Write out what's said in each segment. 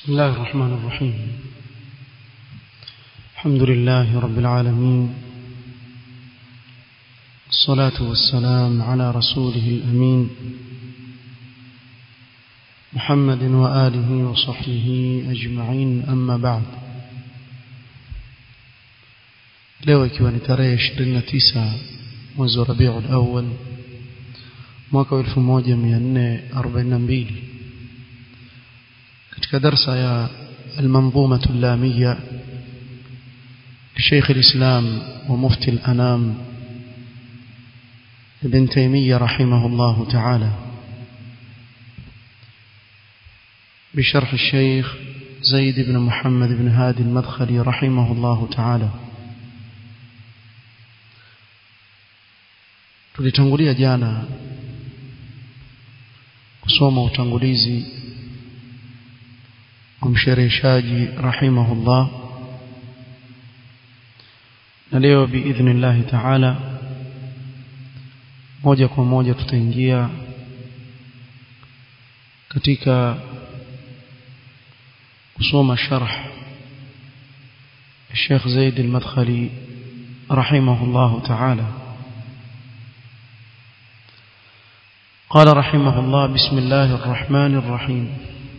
بسم الله الرحمن الرحيم الحمد لله رب العالمين الصلاة والسلام على رسوله الأمين محمد وآله وصحبه أجمعين أما بعد leo ikiwa ni tarehe 29 mwezi wa Rabiul Awwal mwaka 1442 katika darsa ya المنظومة اللامية لشيخ الإسلام ومفتي الأنام ابن تيمية رحمه الله تعالى بشرح الشيخ زيد بن محمد بن هادي المدخلي رحمه الله تعالى tulitangulia jana kusoma utangulizi wa mshereheshaji rahimahullah na leo biidhnillahi taala moja kwa moja tutaingia katika kusoma sharh الشيخ زيد المدخلي رحمه الله تعالى قال رحمه الله بسم الله الرحمن الرحيم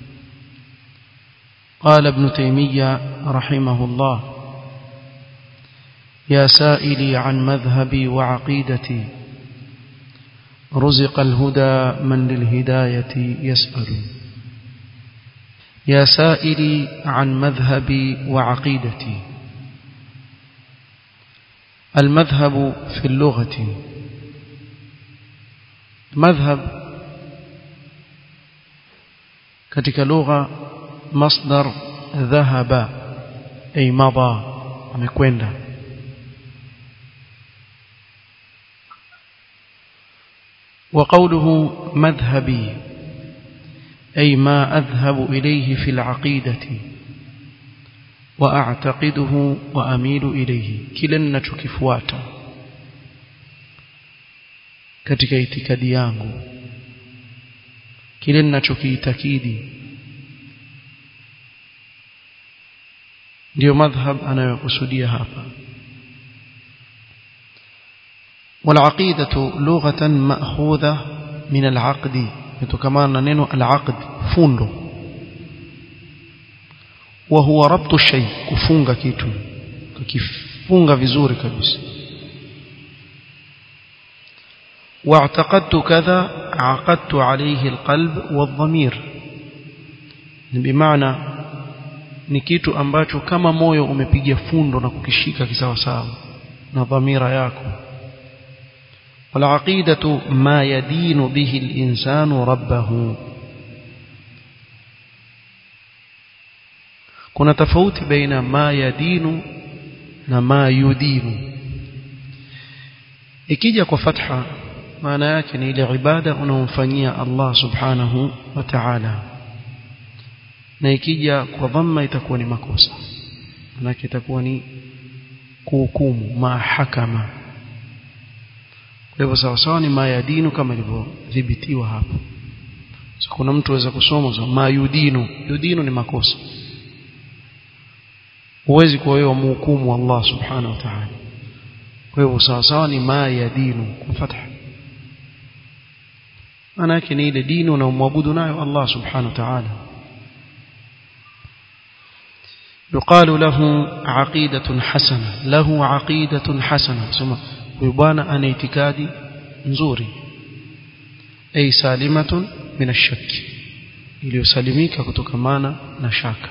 قال ابن تيمية رحمه الله يا سائلي عن مذهبي وعقيدتي رزق الهدى من للهداية يسأل يا سائلي عن مذهبي وعقيدتي المذهب في اللغة مذهب katika lugha masdar dhahaba ay madha amekwenda وقوله مذهبي أي ما أذهب إليه في العقيدة وأعتقده وأميل إليه كلا نتكفواتا katika itikadi yangu kile ninachokiitakidi ndio madhhab anayokusudia hapa والعقيدة لغة مأخوذة من العقد يتكمان نينو العقد فوندو وهو ربط الشيء كفunga kitu kifunga vizuri kabisa واعتقدت كذا عقدت عليه القلب والضمير بمعنى ni kitu ambacho kama moyo umepiga fundo na kukishika kisawasawa na dhamira yako والعقيدة ما يدين به الإنسان ربه kuna tofauti baina ma yadinu na ma yudinu ikija kwa fatha maana yake ni ile ibada unaomfanyia Allah subhanahu wa ta'ala na ikija kwa dhamma itakuwa ni makosa maana itakuwa ni kuhukumu mahakama kwa hivyo sawa sawa ni mayadinu kama ilivyodhibitiwa hapo so, kuna mtu aweza kusoma so, mayudinu yudinu ni makosa huwezi kuwa wewe mhukumu Allah subhanahu wa ta'ala kwa hivyo sawa sawa ni mayadinu kwa fatha maana yake ni ile dini unaomwabudu nayo Allah subhanahu wa ta'ala يقال له عقيدة حسنة له عقيدة حسنة ثم ويبانا أن اعتقادي نزوري أي سالمة من الشك iliyosalimika kutokamana na shaka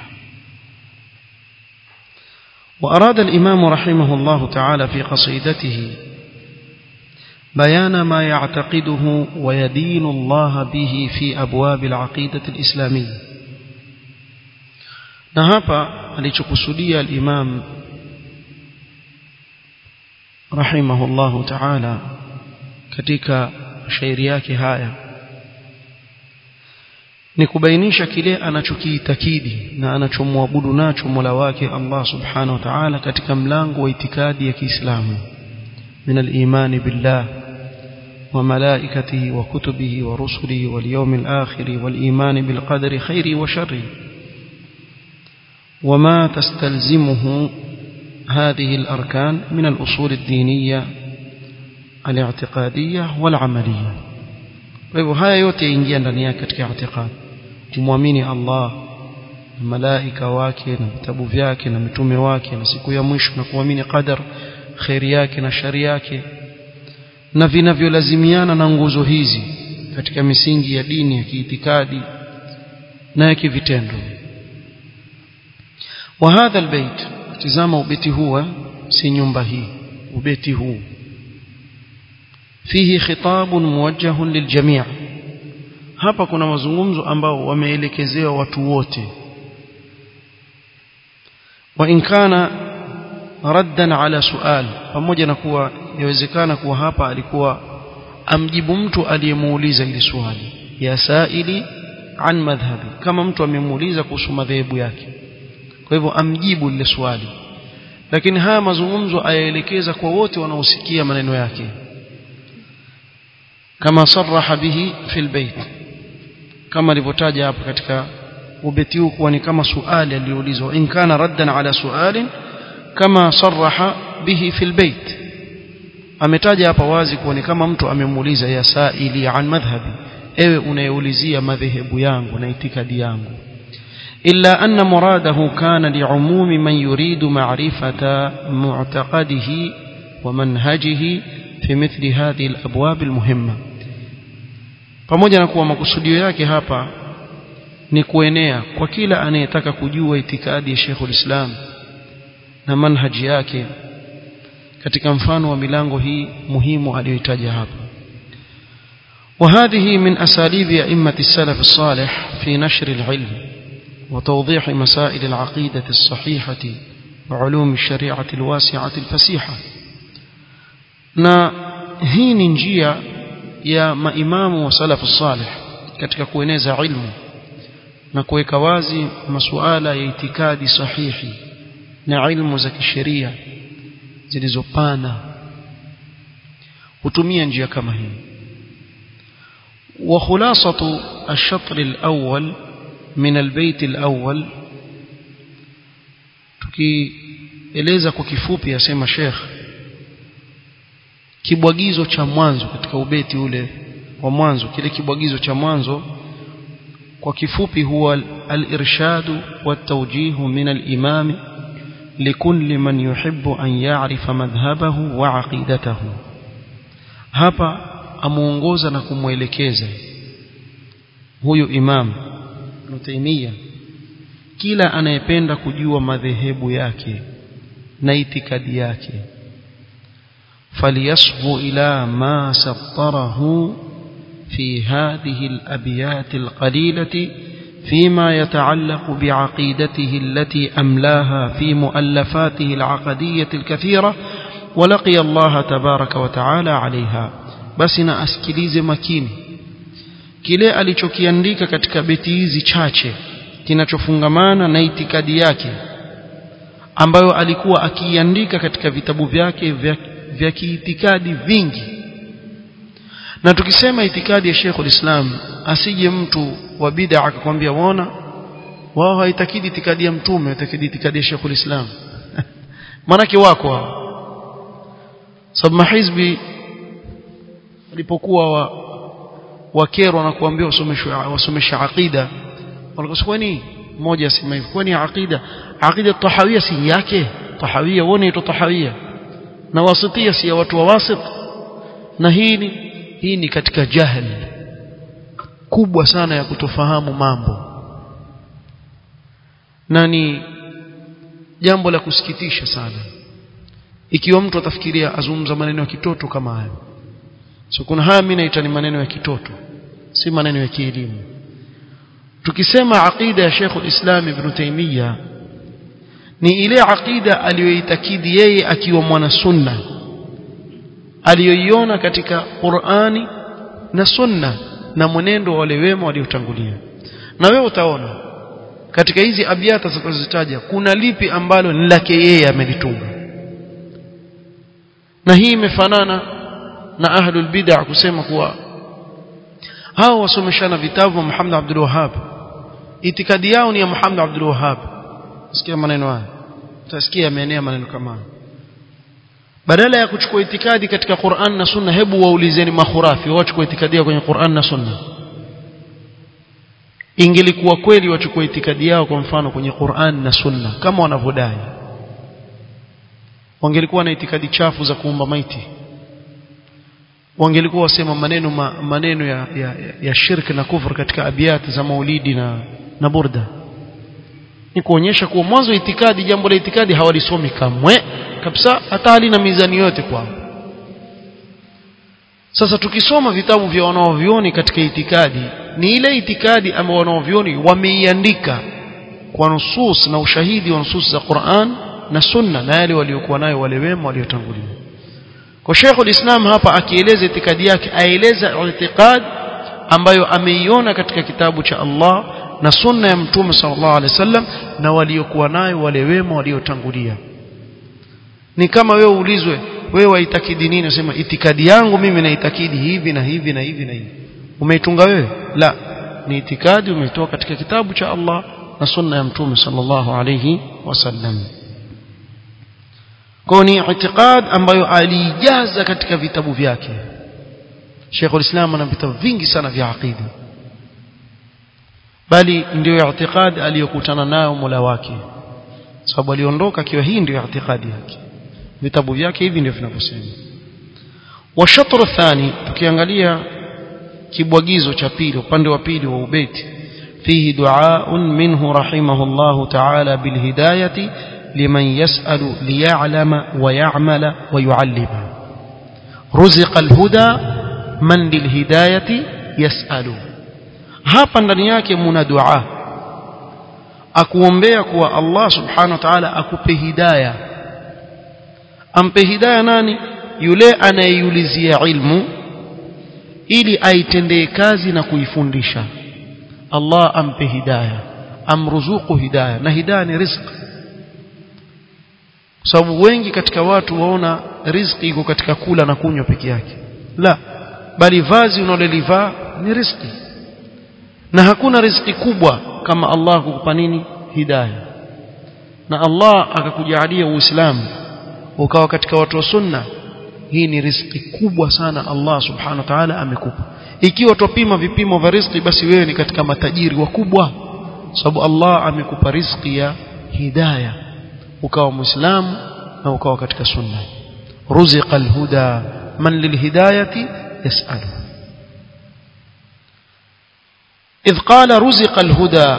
وأراد الإمام رحمه الله تعالى في قصيدته بيان ما يعتقده ويدين الله به في أبواب العقيدة الإسلامية نهابا alichokusudia al-Imam rahimahullahu ta'ala katika shairi yake haya ni kubainisha kile anachokiitakidi na anachomwabudu nacho Mola wake Allah subhanahu wa ta'ala katika mlango wa itikadi ya Kiislamu من الإيمان بالله وملائكته وكتبه ورسله واليوم الآخر والإيمان بالقدر خيره وشره وما تستلزمه هذه الأركان من الأصول الدينية الاعتقادية والعملية فهو haya yote yaingia ndani yake katika i'tiqad kumwamini Allah na malaika wake na vitabu vyake na mitume wake na siku ya mwisho na kuamini qadar khairi yake na shari yake na vinavyolazimiana na nguzo hizi katika misingi ya dini ya kiitikadi na ya kivitendo وهذا البيت tizama ubeti huu si nyumba hii ubeti huu fihi khitabun muwajjahun liljami' hapa kuna mazungumzo ambao wameelekezewa watu wote wa in kana raddan ala sual pamoja na kuwa yawezekana kuwa hapa alikuwa amjibu mtu aliyemuuliza ili swali ya saili an madhhabi kama mtu amemuuliza kuhusu madhehebu yake kwa hivyo amjibu lile swali lakini haya mazungumzo ayaelekeza kwa wote wanaosikia maneno yake kama sarraha bihi fil bait kama alivyotaja hapa katika ubeti huu kuwa ni kama suali aliyoulizwa in kana raddan ala sualin kama sarraha bihi fil bait ametaja hapa wazi kuwa ni kama mtu amemuuliza ya saili an madhhabi ewe unayeulizia madhehebu yangu na itikadi yangu إلا أن مراده كان لعموم من يريد معرفة معتقده ومنهجه في مثل هذه الأبواب المهمة pamoja na kuwa makusudio yake hapa ni kuenea kwa kila anayetaka kujua itikadi ya Sheikhul Islam na manhaji yake katika mfano wa milango hii muhimu aliyoitaja hapa وهذه من أساليب أئمة السلف الصالح في نشر العلم وتوضيح مسائل العقيدة الصحيحة وعلوم الشريعة الواسعة الفسيحة na hii ni njia ya maimamu wa salafu salih katika kueneza ilmu na kuweka wazi masuala ya itikadi sahihi na ilmu za kisheria zilizopana hutumia njia kama hii wa khulasatu ash-shatr al-awwal min al-bayt al-awwal tukieleza kwa kifupi asema Sheikh kibwagizo cha mwanzo katika ubeti ule wa mwanzo kile kibwagizo cha mwanzo kwa kifupi huwa al-irshadu wat-tawjihu min al-imam likulli man yuhibbu an ya'rifa madhhabahu wa aqidatahu hapa amuongoza na kumwelekeza huyu imam Ibn kila anayependa kujua madhehebu yake na itikadi yake فليصغ إلى ما سطره في هذه الأبيات القليلة فيما يتعلق بعقيدته التي أملاها في مؤلفاته العقدية الكثيرة ولقي الله تبارك وتعالى عليها بس نأسكليز مكين kile alichokiandika katika beti hizi chache kinachofungamana na itikadi yake ambayo alikuwa akiiandika katika vitabu vyake vya vya kiitikadi vingi na tukisema itikadi ya Sheikhul Islam asije mtu wa bid'a akakwambia waona wao haitakidi itikadi ya mtume haitakidi itikadi ya Sheikhul Islam manake wako hao sababu mahizbi walipokuwa wa wakerwa na kuambia wasomeshwe wasomesha aqida walikuwa kwani mmoja asema hivi kwani aqida aqida tahawia si yake tahawia uone ito tahawia na wasitia si ya watu wa wasit na hii ni hii ni katika jahil kubwa sana ya kutofahamu mambo na ni jambo la kusikitisha sana ikiwa mtu atafikiria azungumza maneno ya kitoto kama hayo so kuna haya mimi naita ni maneno ya kitoto si maneno ya kielimu tukisema aqida ya Sheikh al-Islam Ibn Taymiyyah ni ile aqida aliyoitakidi yeye akiwa mwana sunna aliyoiona katika Qur'ani na sunna na mwenendo wa wale wema waliotangulia na wewe utaona katika hizi abiata zitakazozitaja kuna lipi ambalo ni lake yeye amelitunga na hii imefanana na ahlul bid'ah kusema kuwa hao wasomeshana vitabu wa Muhammad Abdul Wahhab itikadi yao ni ya Muhammad Abdul Wahhab sikia maneno haya utasikia yameenea maneno kama haya badala ya kuchukua itikadi katika Qur'an na Sunna hebu waulizeni makhurafi wachukua itikadi kwenye Qur'an na Sunna ingelikuwa kweli wachukua itikadi yao kwa mfano kwenye Qur'an na Sunna kama wanavyodai wangelikuwa na itikadi chafu za kuumba maiti wangelikuwa wasema maneno ma, maneno ya, ya, ya shirk na kufur katika abiyat za maulidi na, na burda ni kuonyesha kuwa mwanzo itikadi jambo la itikadi hawalisomi kamwe kabisa hata halina mizani yote kwao sasa tukisoma vitabu vya wanaovioni katika itikadi ni ile itikadi ambayo wanaovioni wameiandika kwa nusus na ushahidi wa nusus za Qur'an na Sunna na yale waliokuwa nayo wale wema waliotangulia kwa Sheikhul Islam hapa akieleza itikadi yake aeleza itikadi ambayo ameiona katika kitabu cha Allah na sunna ya Mtume sallallahu alaihi wasallam na waliokuwa nayo wale wema waliotangulia ni kama wewe uulizwe wewe waitakidi nini unasema itikadi yangu mimi naitakidi hivi na hivi na hivi na hivi umeitunga wewe la ni itikadi umeitoa katika kitabu cha Allah na sunna ya Mtume sallallahu alaihi wasallam kwa ni itikad ambayo alijaza katika vitabu vyake Sheikh ulislam ana vitabu vingi sana vya aqida bali ndio itikad aliyokutana nayo Mola wake sababu aliondoka akiwa hii ndio itikadi yake vitabu vyake hivi ndio vinavyosema wa shatr thani tukiangalia kibwagizo cha pili upande wa pili wa ubeti fihi du'aun minhu rahimahullahu ta'ala bilhidayati liman yas'alu liya'lama wa ya'mala wa yu'allima ruziqa alhuda man lilhidayati yas'alu hapa ndani yake muna dua akuombea kuwa Allah subhanahu wa ta'ala akupe hidayah ampe hidayah nani yule anayeiulizia ilmu ili aitendee kazi na kuifundisha Allah ampe hidayah amruzuku hidayah na hidayah ni riziki kwa sababu wengi katika watu waona riziki iko katika kula na kunywa peke yake la bali vazi unalolivaa ni riziki na hakuna riziki kubwa kama Allah kukupa nini hidayah na Allah akakujalia uislamu ukawa katika watu wa sunna hii ni riziki kubwa sana Allah subhanahu wa ta'ala amekupa ikiwa tupima vipimo vya riziki basi wewe ni katika matajiri wakubwa sababu Allah amekupa riziki ya hidayah ukawa muislamu na ukawa katika sunna ruziqa alhuda man lilhidayati yas'alu إذ قال رزق الهدى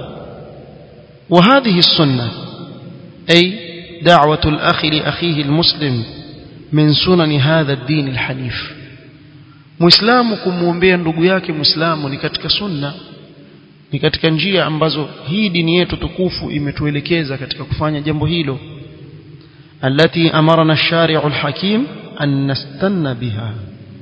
وهذه السنة أي دعوة الأخ لأخيه المسلم من سنن هذا الدين الحنيف muislamu kumwombea ndugu yake muislamu ni katika sunna ni katika njia ambazo hii dini yetu tukufu imetuelekeza katika kufanya jambo hilo التي أمرنا الشارع الحكيم أن نستن بها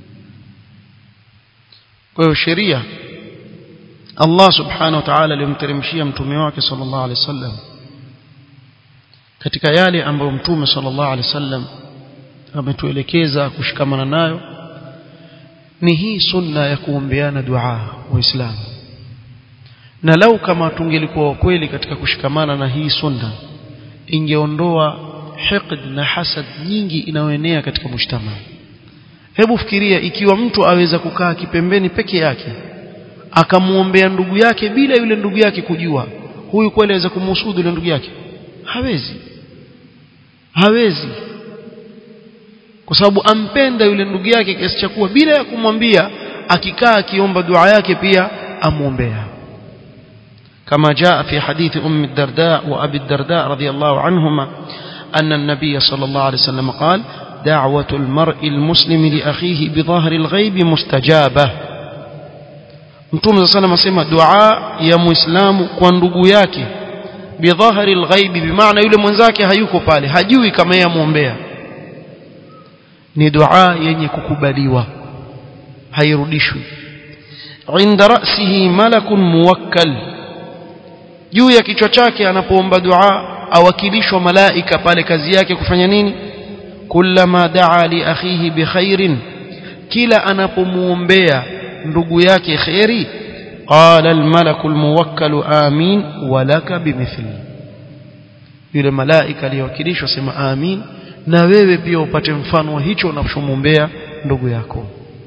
kwa sheria Allah subhanahu wa ta'ala alimteremshia mtume wake sallallahu alaihi wasallam katika yale ambayo mtume sallallahu alaihi wasallam ametuelekeza kushikamana nayo ni hii sunna ya kuombeana dua waislamu na lau kama tungelikuwa kweli katika kushikamana na hii sunna ingeondoa hiqd na hasad nyingi inayoenea katika mshtama hebu fikiria ikiwa mtu aweza kukaa kipembeni peke yake akamuombea ndugu yake bila yule ndugu yake kujua huyu kweli aweza kumhusudu yule ndugu yake hawezi hawezi kwa sababu ampenda yule ndugu yake kiasi cha kuwa bila ya kumwambia akikaa akiomba dua yake pia amuombea كما جاء في حديث أم الدرداء وأبي الدرداء رضي الله عنهما أن النبي صلى الله عليه وسلم قال دعوة المرء المسلم لأخيه بظاهر الغيب مستجابة Mtume صلى الله عليه وسلم dua ya Muislamu kwa ndugu yake bidhahari alghaibi bimaana yule mwenzake hayuko pale hajui kama yeye amuombea ni dua yenye kukubaliwa hairudishwi inda ra'sihi malakun muwakkal juu ya kichwa chake anapoomba dua awakilishwa malaika pale kazi yake kufanya nini kullama daa li akhihi bikhairin kila anapomuombea ndugu yake khairi qala almalaku almuwakkalu amin walaka bimithli yule malaika aliyewakilishwa sema amin na wewe pia upate mfano wa hicho unachomwombea ndugu yako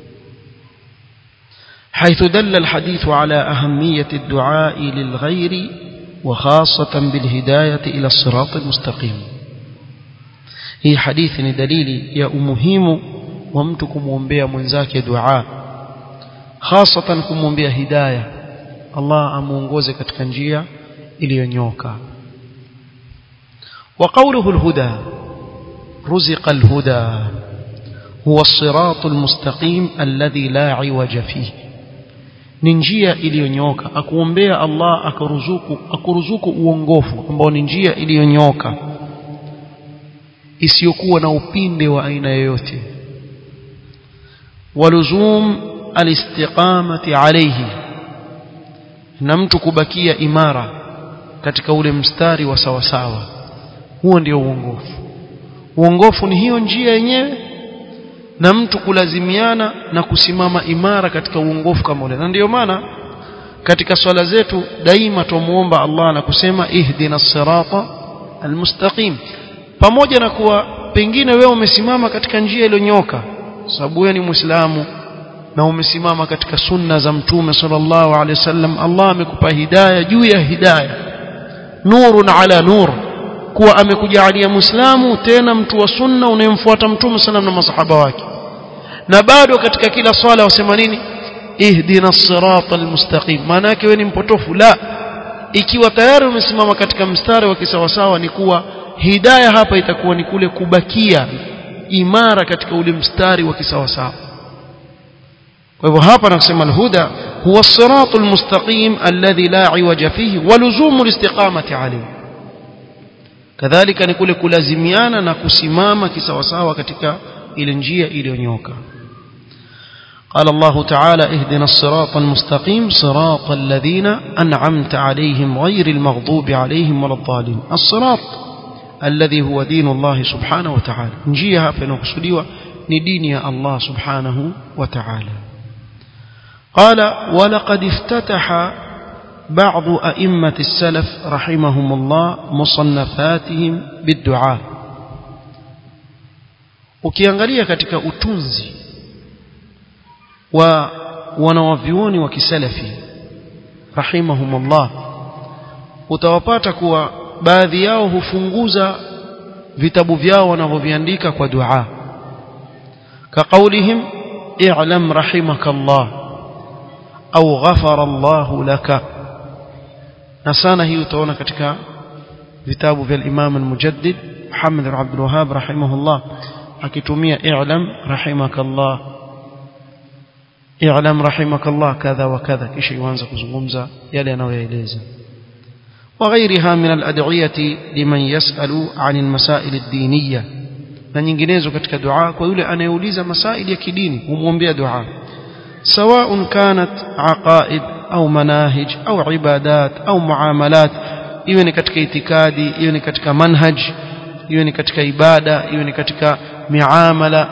حيث دل الحديث على أهمية الدعاء للغير وخاصة بالهداية إلى الصراط المستقيم هي حديث دليل يا أمهيم ومتكم ومبيا منزاك دعاء خاصة كم ومبيا هداية الله أمونغوزي كتكنجية إلي ينيوكا وقوله الهدى رزق الهدى هو الصراط المستقيم الذي لا عوج فيه ni njia iliyonyoka akuombea Allah akaruzuku akuruzuku uongofu ambao ni njia iliyonyoka isiyokuwa na upinde wa aina yoyote waluzum alistiqamati alayhi na mtu kubakia imara katika ule mstari wa sawasawa huo ndio uongofu uongofu ni hiyo njia yenyewe na mtu kulazimiana na kusimama imara katika uongofu kama ule na ndiyo maana katika swala zetu daima tumuomba Allah na kusema ihdina sirata almustaqim pamoja na kuwa pengine wewe umesimama katika njia iliyonyoka sababu wewe ni muislamu na umesimama katika sunna za mtume sallallahu alaihi wasallam Allah amekupa hidayah juu ya hidayah nurun ala nur kuwa amekujalia muislamu tena mtu wa sunna unayemfuata mtume sallam na masahaba wake na bado katika kila swala wasema nini ihdina sirata almustaqim maana yake wewe ni mpotofu la ikiwa tayari umesimama katika mstari wa kisawasawa ni kuwa hidayah hapa itakuwa ni kule kubakia imara katika ule mstari wa kisawasawa kwa hivyo hapa nakusema alhuda huwa الصراط المستقيم الذي لا عوج فيه ولزوم الاستقامة عليه kadhalika ni kule kulazimiana na kusimama kisawasawa katika ile njia iliyonyoka قال الله تعالى اهدنا الصراط المستقيم صراط الذين أنعمت عليهم غير المغضوب عليهم ولا الضالين الصراط الذي هو دين الله سبحانه وتعالى نجيها فنقصدوا ندين يا الله سبحانه وتعالى قال ولقد افتتح بعض أئمة السلف رحمهم الله مصنفاتهم بالدعاء ukiangalia katika utunzi wa wanawavyuoni wa kisalafi rahimahumullah utawapata kuwa baadhi yao hufunguza vitabu vyao wanavyoviandika kwa dua kaqaulihim i'lam rahimakallah au ghafara Allah laka na sana hii utaona katika vitabu vya Imam al-Mujaddid Muhammad bin Abdul Wahhab rahimahullah akitumia i'lam rahimakallah i'lam rahimakallah kadha wa kadha kisha yuanza kuzungumza yale anayoeleza وغيرها من الأدعية لمن يسأل عن المسائل الدينية na nyinginezo katika dua kwa yule anayeuliza masaili ya kidini humwombea dua سواء كانت عقائد أو مناهج أو عبادات أو معاملات iwe ni katika itikadi iwe ni katika manhaj iwe ni katika ibada iwe ni katika miamala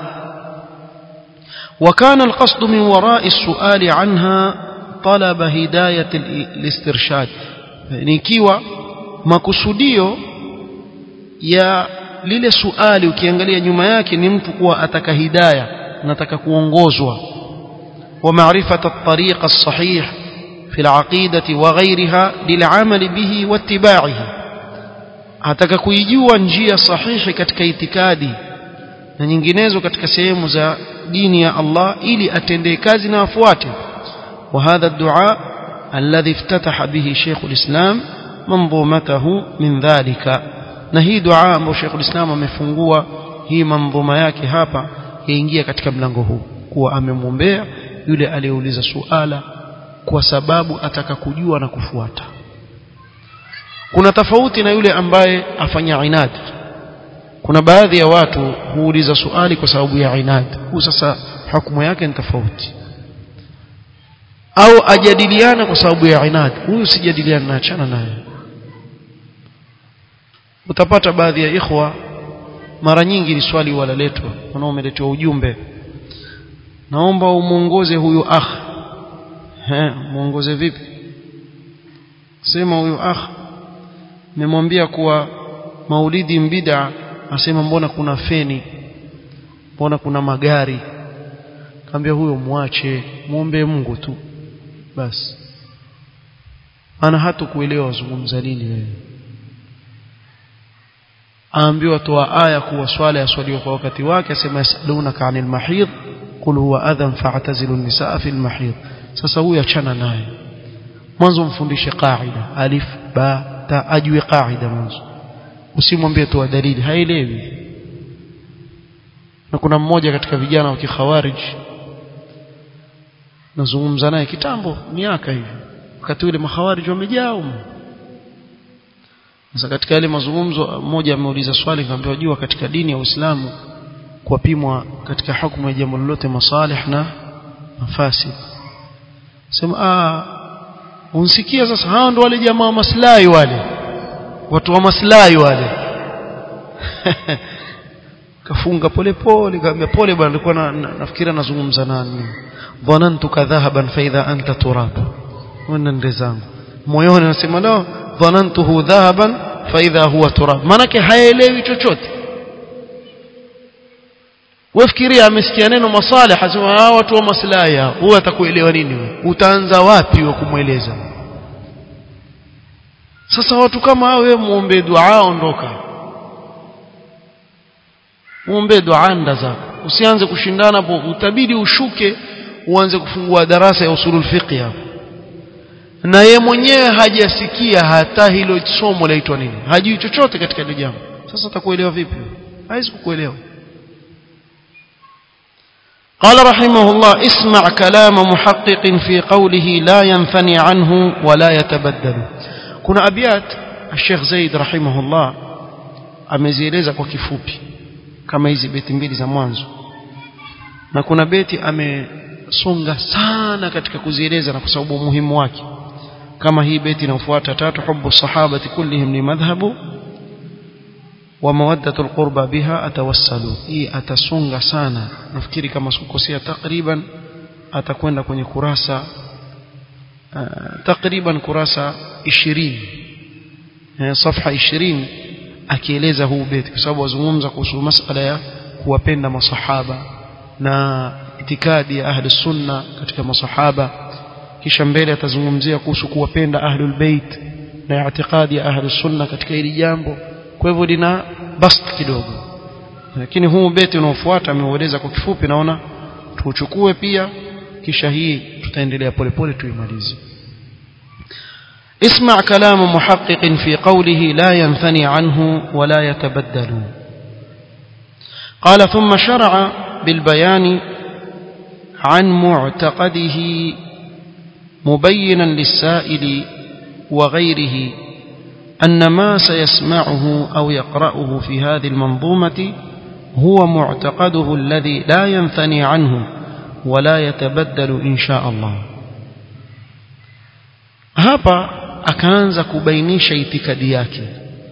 وكان القصد من وراء السؤال عنها طلب هداية الاسترشاد nikiwa makusudio ya lile suali ukiangalia nyuma yake ni mtu kuwa ataka hidayah nataka kuongozwa ومعرفة الطريق الصحيح في العقيدة وغيرها للعمل به واتباعه ataka kuijua njia sahihi katika itikadi na nyinginezo katika sehemu za dini ya Allah ili atendee kazi na afuate وهذا الدعاء الذي افتتح به شيخ الإسلام منظومته من ذلك na hii dua ambayo Sheikh ulislam amefungua hii manzuma yake hapa yaingia katika mlango huu kuwa amemwombea yule aliyeuliza suala kwa sababu ataka kujua na kufuata kuna tofauti na yule ambaye afanya inad kuna baadhi ya watu huuliza suali kwa sababu ya inad huu sasa hukumu yake ni tofauti au ajadiliana kwa sababu ya inad huyu sijadiliana na achana naye utapata baadhi ya ikhwa mara nyingi ni swali walaletwa wanaomeletwa ujumbe naomba umuongoze huyu akh eh muongoze vipi sema huyu akh nimemwambia kuwa maulidi mbida asema mbona kuna feni mbona kuna magari kaambia huyo muache muombe Mungu tu basi ana hata kuelewa wazungumza nini wewe aambiwa toa aya kuwa swala yaswaliwa kwa wakati wake asema yasalunaka anil mahid qul huwa adhan fa'tazilu nisaa fil mahid sasa huyu achana naye mwanzo mfundishe qaida alif ba ta ajue qaida mwanzo usimwambie toa dalili haelewi na kuna mmoja katika vijana wa kikhawarij nazungumza naye kitambo miaka hivi wakati ule makhawarij wamejaa huko sasa katika yale mazungumzo mmoja ameuliza swali kaambiwa jua katika dini ya Uislamu kupimwa katika hukumu ya jambo lolote masalih na mafasid sema ah unsikia sasa hao ndo wale jamaa wa maslahi wale watu wa maslahi wale kafunga pole pole kaambia pole bwana nilikuwa na, na, nafikira nazungumza nani dhanantuka dhahaban fa idha anta turab wana ndio zangu moyoni nasema no dhanantuhu dhahaban fa idha huwa turab manake haelewi chochote wafikiria amesikia neno masalih asema hawa watu wa maslahi huwa atakuelewa nini utaanza wapi wa kumweleza sasa watu kama hao wewe muombe dua ondoka muombe dua nda zako usianze kushindana hapo utabidi ushuke uanze kufungua darasa ya usulul fiqh hapo na ye mwenyewe hajasikia hata hilo somo laitwa nini hajui chochote katika hilo jambo sasa atakuelewa vipi hawezi kukuelewa قال رحمه الله اسمع كلام محقق في قوله لا ينثني عنه ولا يتبدل كنا أبيات الشيخ زيد رحمه الله amezieleza kwa kifupi kama hizi beti mbili za mwanzo na kuna beti amesonga sana katika kuzieleza na kwa sababu umuhimu wake kama hii beti inayofuata tatu hubbu sahabati kullihim ni madhhabu wa mawaddatu alqurba biha atawassalu hii atasonga sana nafikiri kama sikukosea takriban atakwenda kwenye kurasa uh, takriban kurasa 20 eh, safha 20 akieleza huu beti kwa sababu wazungumza kuhusu masala ya kuwapenda masahaba na itikadi ya ahli sunna katika masahaba kisha mbele atazungumzia kuhusu kuwapenda ahlul bait na itikadi ya ahli sunna katika hili jambo kwa hivyo lina bast kidogo lakini huu beti unaofuata ameueleza kwa kifupi naona tuuchukue pia kisha hii tutaendelea polepole tuimalize اسمع كلام محقق في قوله لا ينثني عنه ولا يتبدل قال ثم شرع بالبيان عن معتقده مبينا للسائل وغيره أن ما سيسمعه أو يقرأه في هذه المنظومة هو معتقده الذي لا ينثني عنه ولا يتبدل إن شاء الله hapa akaanza kubainisha itikadi yake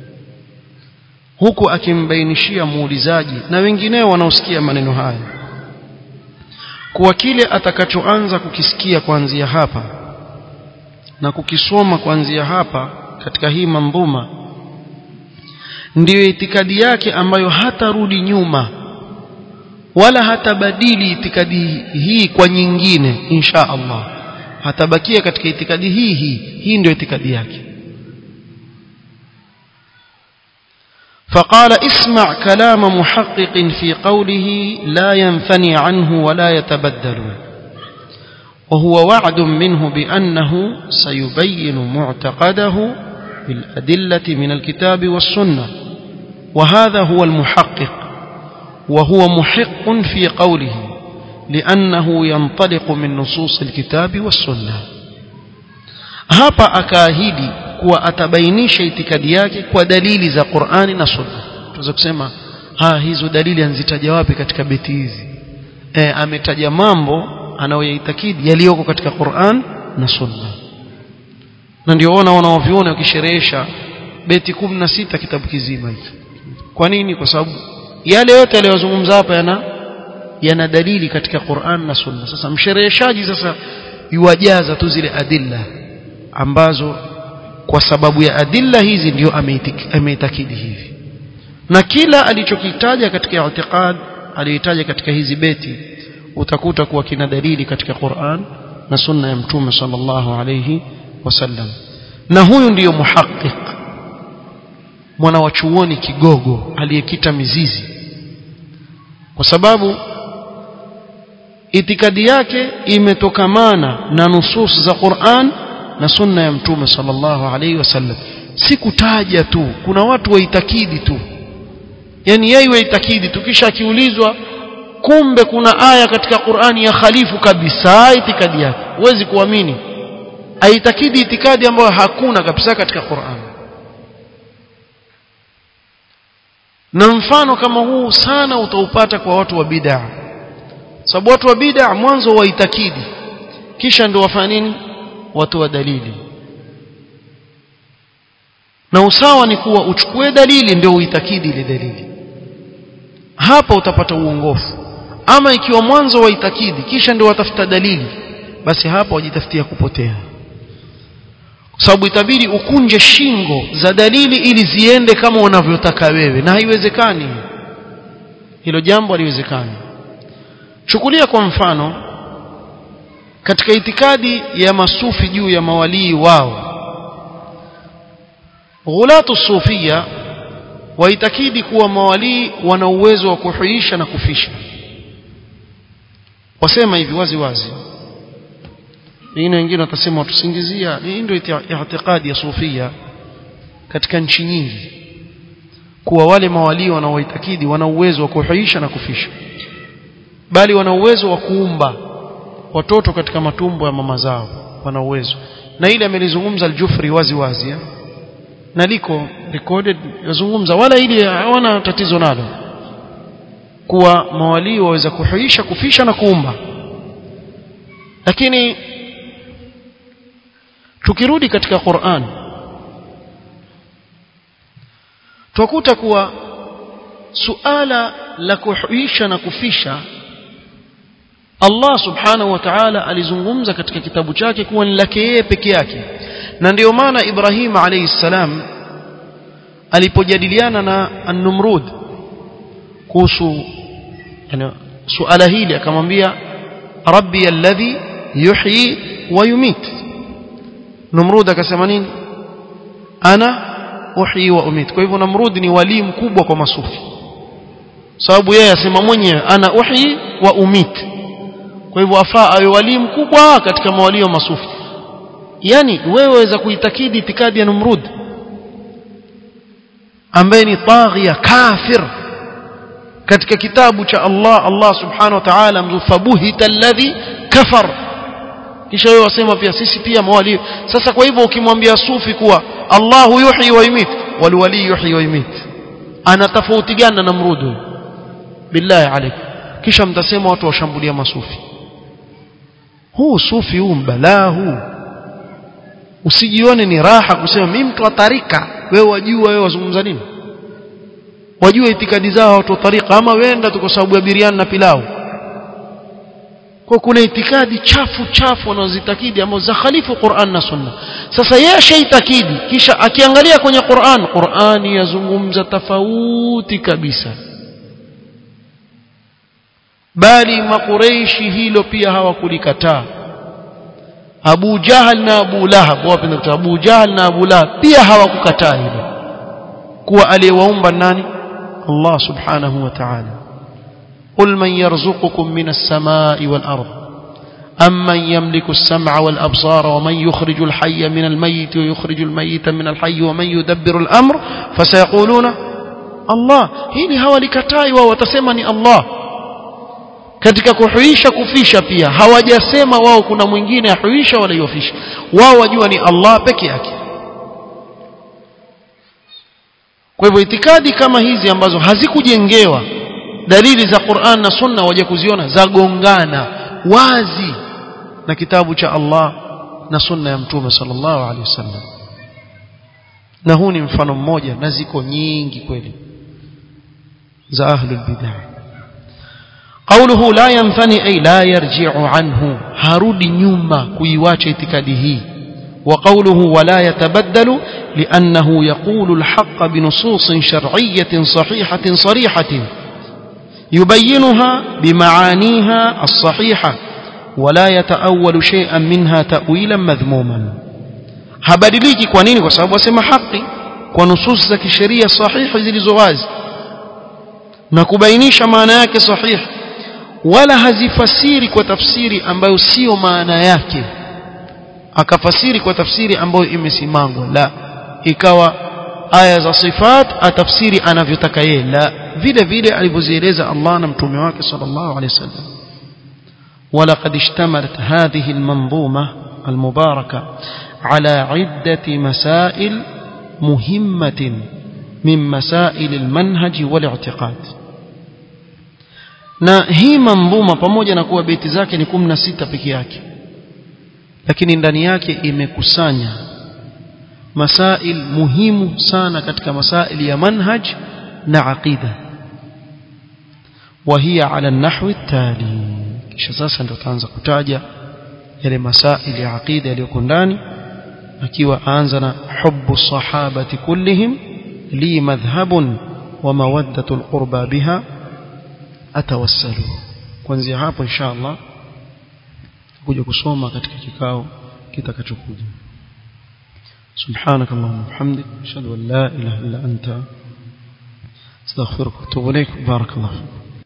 huku akimbainishia muulizaji na wengineo wanaosikia maneno haya kuwa kile atakachoanza kukisikia kuanzia hapa na kukisoma kuanzia hapa katika hii mandhuma ndiyo itikadi yake ambayo hatarudi nyuma wala hatabadili itikadi hii kwa nyingine insha Allah hatabakia katika itikadi hii hii hii ndio itikadi yake فقال اسمع كلام محقق في قوله لا ينثني عنه ولا يتبدل وهو وعد منه بأنه سيبين معتقده بالأدلة من الكتاب والسنة وهذا هو المحقق وهو محق في قوله لأنه ينطلق من نصوص الكتاب والسنة hapa akaahidi kuwa atabainisha itikadi yake kwa dalili za Qur'ani na Sunna. Tunaweza kusema ha hizo dalili anzitaja wapi katika beti hizi? E, ametaja mambo anayoyaitakidi yaliyoko katika Qur'an na Sunna. Na ndio ona wanaoviona wakisherehesha beti 16 kitabu kizima hiki. Kwa nini? Kwa sababu yale yote aliyozungumza hapa yana yana dalili katika Qur'an na Sunna. Sasa mshereheshaji sasa yuwajaza tu zile adilla ambazo kwa sababu ya adilla hizi ndio ameitakidi hivi na kila alichokitaja katika i'tiqad aliyetaja katika hizi beti utakuta kuwa kina dalili katika Qur'an na sunna ya mtume sallallahu alayhi wasallam na huyu ndiyo muhaqqiq mwana wa chuoni kigogo aliyekita mizizi kwa sababu itikadi yake imetokamana na nusus za Qur'an na sunna ya mtume sallallahu alayhi wasallam si kutaja tu kuna watu waitakidi tu yani yeye waitakidi tu kisha akiulizwa kumbe kuna aya katika Qur'ani ya khalifu kabisa itikadi yake huwezi kuamini aitakidi itikadi ambayo hakuna kabisa katika Qur'an na mfano kama huu sana utaupata kwa watu wa bid'a sababu watu wa bid'a mwanzo waitakidi kisha ndio wafanya nini watu wa dalili na usawa ni kuwa uchukue dalili ndio uitakidi ile dalili hapa utapata uongofu ama ikiwa mwanzo waitakidi kisha ndio watafuta dalili basi hapa wajitafutia kupotea kwa sababu itabidi ukunje shingo za dalili ili ziende kama unavyotaka wewe na haiwezekani hilo jambo haliwezekani chukulia kwa mfano katika itikadi ya masufi juu ya mawalii wao ghulatu sufia waitakidi kuwa mawalii wana uwezo wa kuhuisha na kufisha wasema hivi wazi wazi wengine wengine watasema watusingizia hii ndio i'tiqadi ya sufia katika nchi nyingi kuwa wale mawalii wanaoitakidi wana uwezo wa kuhuisha na kufisha bali wana uwezo wa kuumba watoto katika matumbo ya mama zao wana uwezo na ile amelizungumza al-Jufri wazi wazi ya? na liko recorded yazungumza wala ili hawana tatizo nalo kuwa mawalii waweza kuhuisha kufisha na kuumba lakini tukirudi katika Qur'an twakuta kuwa suala la kuhuisha na kufisha Allah subhanahu wa ta'ala alizungumza katika kitabu chake kuwa ni lake yeye peke yake na ndio maana Ibrahim alayhi salam alipojadiliana na An-Numrud kuhusu yani suala hili akamwambia rabbi alladhi yuhyi wa yumit Numrud akasema nini ana uhyi wa umit kwa hivyo Namrud ni wali mkubwa kwa masufi sababu yeye asema mwenyewe ana uhyi wa umit kwa hivyo afaa awe wali mkubwa katika mawalio masufi yani wewe waweza kuitakidi itikadi ya Numrud ambaye ni taghia kafir katika kitabu cha Allah Allah subhanahu wa ta'ala mzufabuhita alladhi kafar kisha wewe wasema pia sisi pia mawali sasa kwa hivyo ukimwambia sufi kuwa Allahu yuhyi wa yumit wal wali yuhyi wa yumit ana tofauti gani na Namrud billahi alayk kisha mtasema watu washambulia masufi huu sufi huu mbalaa huu usijione ni raha kusema mimi mtu wa tarika wewe wajua wewe wazungumza nini wajua itikadi zao watu wa tarika ama wenda tu kwa sababu ya biriani na pilau kwa kuna itikadi chafu chafu wanazozitakidi ambazo za khalifu Qur'an na Sunna sasa yeye ashaitakidi kisha akiangalia kwenye Qur'an Qur'ani yazungumza tofauti kabisa bali makureishi hilo pia hawakulikataa Abu Jahal na Abu Lahab wapenda kutoa Abu Jahal na Abu Lahab pia hawakukataa hilo kuwa aliyewaumba nani Allah subhanahu wa ta'ala قل من يرزقكم من السماء والأرض أمن يملك السمع والأبصار ومن يخرج الحي من الميت ويخرج الميت من الحي ومن يدبر الأمر فسيقولون الله hili hawalikatai wao watasema ni Allah katika kuhuisha kufisha pia hawajasema wao kuna mwingine ahuisha wala yofisha wao wajua ni Allah peke yake kwa hivyo itikadi kama hizi ambazo hazikujengewa dalili za Qur'an na Sunna waje kuziona zagongana wazi na kitabu cha Allah na Sunna ya Mtume sallallahu alaihi wasallam na huu ni mfano mmoja na ziko nyingi kweli za ahlul bid'ah قوله لا ينثني أي لا يرجع عنه harudi nyuma kuiwacha itikadi hii وقوله ولا يتبدل لأنه يقول الحق بنصوص شرعية صحيحة صريحة يبينها بمعانيها الصحيحة ولا يتأول شيئا منها تأويلا مذموما habadiliki kwa nini kwa sababu asema haki kwa nusus za kisheria sahihi zilizo wazi na kubainisha maana yake sahihi wala hazifasiri kwa tafsiri ambayo sio maana yake akafasiri kwa tafsiri ambayo imesimangwa la ikawa aya za sifat atafsiri anavyotaka yeye la vile vile alivyozieleza Allah na mtume wake sallallahu alaihi wasallam ولقد اشتملت هذه المنظومة المباركة على عدة مسائل مهمة من مسائل المنهج والاعتقاد na hii manzuma pamoja na kuwa beti zake ni 16 peke yake lakini ndani yake imekusanya masail muhimu sana katika masail ya manhaj na aqida وهي على النحو التالي kisha sasa ndio taanza kutaja yale masail ya aqida yaliyoko ndani akiwa aanza na hubbu sahabati kullihim li madhhabun wa mawaddatu alqurba biha atawassalu kuanzia hapo inshallah kuja kusoma katika kikao kitakachokuja سبحانك اللهم وبحمدك اشهد ان لا اله الا انت استغفرك واتوب اليك بارك الله فيك